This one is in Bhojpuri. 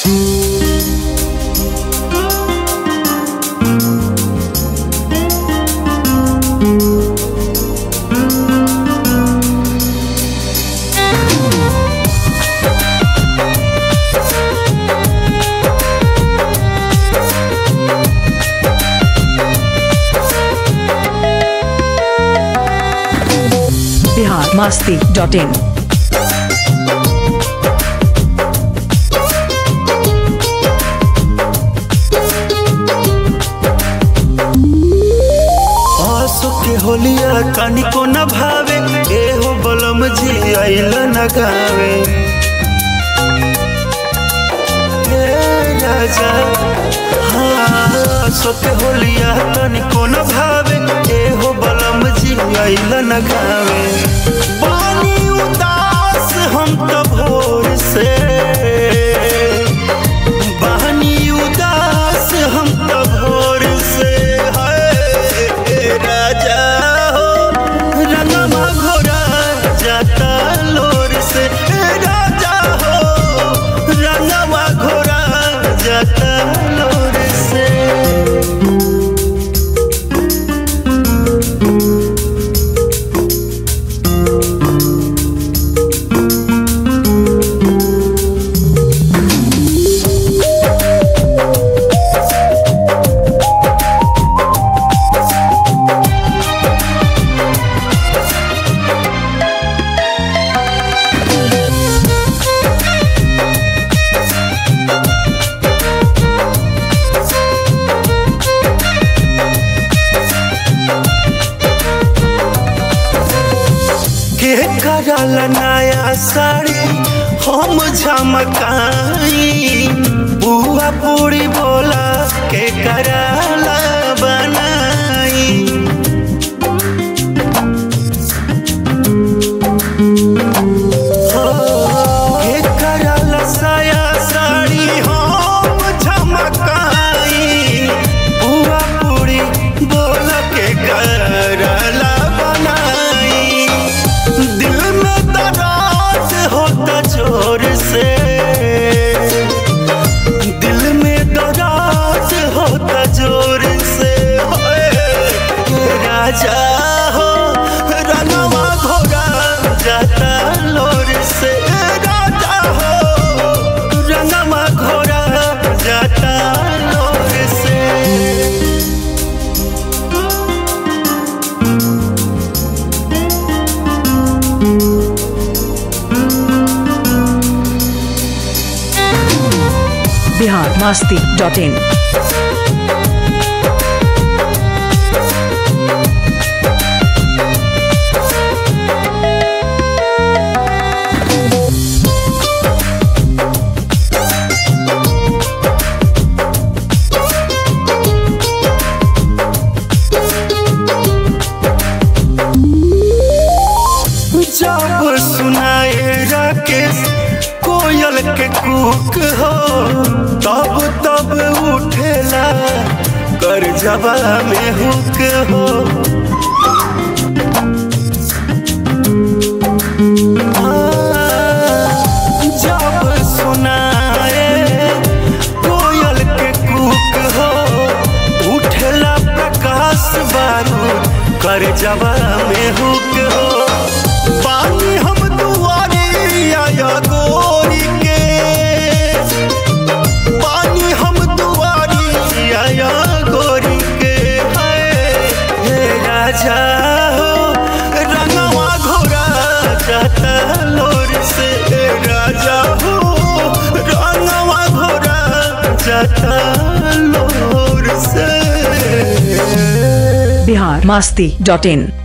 बिहार मस्ती डॉट इन आंसू के होलिया तनिको न भावे एहो बलम जी आइल न गावे ए राजा हाँ आंसू के होलिया तनिको न भावे एहो बलम जी आइल न गावे पानी उदास हम तो भोर से बहनी उदास हम तो भोर से है राजा हो रंगमा घोरा जाता लोर से हे राजा हो रंगमा घोरा जाता लोर से के करल नया साड़ी हम झमकाई बुआ पूरी बोला के करला बनाई के करल साया साड़ी हम झमकाई बुआ पूरी बोला के करला बनाई दिल में दराज होता जोर से दिल में दराज होता जोर से होए, ये राजा हो रंगवा घोड़ा जाता लोर से राजा हो रंगवा घोड़ा जाता लोर से बिहार मस्ती डॉट इन जब सुनाए राकेश कोयल के कुक हो तब तब उठेला कर जबा में हुक हो जब सुनाए कोयल के कुक हो उठेला प्रकाश बारूद कर जबा में हुक हो पानी हम दुआरे आया गोरी के पानी हम दुआरी आया गोरी के हाय, हे राजा हो रंगवा घोड़ा जाता लोर से हे राजा हो रंगवा घोड़ा जाता लोर से बिहार मस्ती डॉट इन